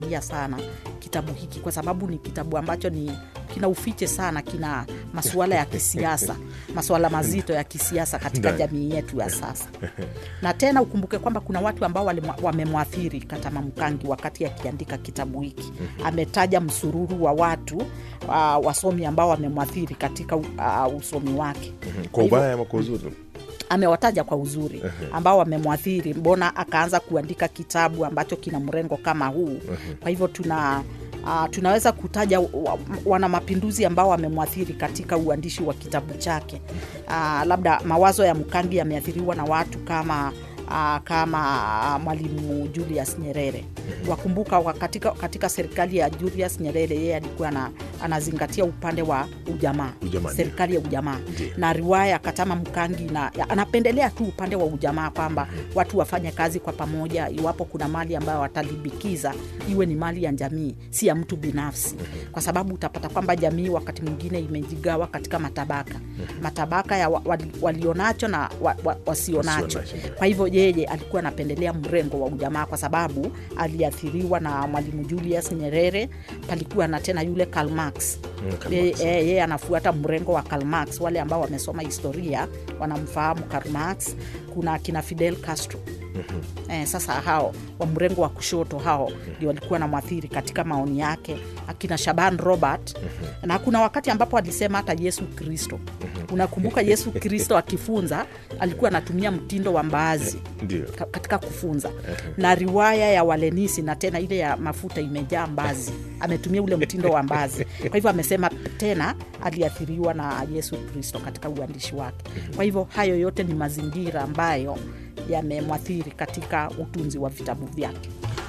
ia sana kitabu hiki kwa sababu ni kitabu ambacho ni kina ufiche sana kina masuala ya kisiasa masuala mazito ya kisiasa katika Ndani. jamii yetu ya sasa na tena ukumbuke kwamba kuna watu ambao walimwa- wamemwathiri katama mkangi wakati akiandika kitabu hiki ametaja msururu wa watu uh, wasomi ambao wamemwathiri katika uh, usomi wake kwa hivyo- ubaya ama kwa uzuri amewataja kwa uzuri ambao wamemwathiri mbona akaanza kuandika kitabu ambacho kina mrengo kama huu kwa hivyo tuna Uh, tunaweza kutaja wa- wana mapinduzi ambao wamemwathiri katika uandishi wa kitabu chake uh, labda mawazo ya mkangi yameathiriwa na watu kama uh, kama mwalimu julius nyerere wakumbuka wa katika, katika serikali ya julius nyerere yeye alikuwa ana, anazingatia upande wa ujamaa Ujamaa, ndio. serikali ya ujamaa Ndio. na riwaya katama mkangi na ya- anapendelea tu upande wa ujamaa kwamba watu wafanye kazi kwa pamoja iwapo kuna mali ambayo watalibikiza iwe ni mali ya jamii si ya mtu binafsi kwa sababu utapata kwamba jamii wakati mwingine imejigawa katika matabaka matabaka ya wa, wali, walionacho na wa, wa, wasionacho Wasionacho, ndio. kwa hivyo yeye alikuwa anapendelea mrengo wa ujamaa kwa sababu aliathiriwa na mwalimu julius nyerere palikuwa na tena yule Karl Marx Mm, Karl yeye Marx. yeye- yeye anafuata mrengo wa Karl Marx. Wale ambao wamesoma historia wanamfahamu Karl Marx. Kuna kina Fidel Castro eh, sasa hao wa mrengo wa kushoto hao ndio walikuwa na mwathiri katika maoni yake, akina Shaban Robert na kuna wakati ambapo alisema hata Yesu Kristo. Unakumbuka Yesu Kristo akifunza alikuwa anatumia mtindo wa mbaazi ndio ka- katika kufunza na riwaya ya walenisi na tena ile ya mafuta imejaa mbazi ametumia ule mtindo wa mbazi kwa hivyo amesema tena aliathiriwa na yesu kristo katika uandishi wake kwa hivyo hayo yote ni mazingira ambayo yamemwathiri katika utunzi wa vitabu vyake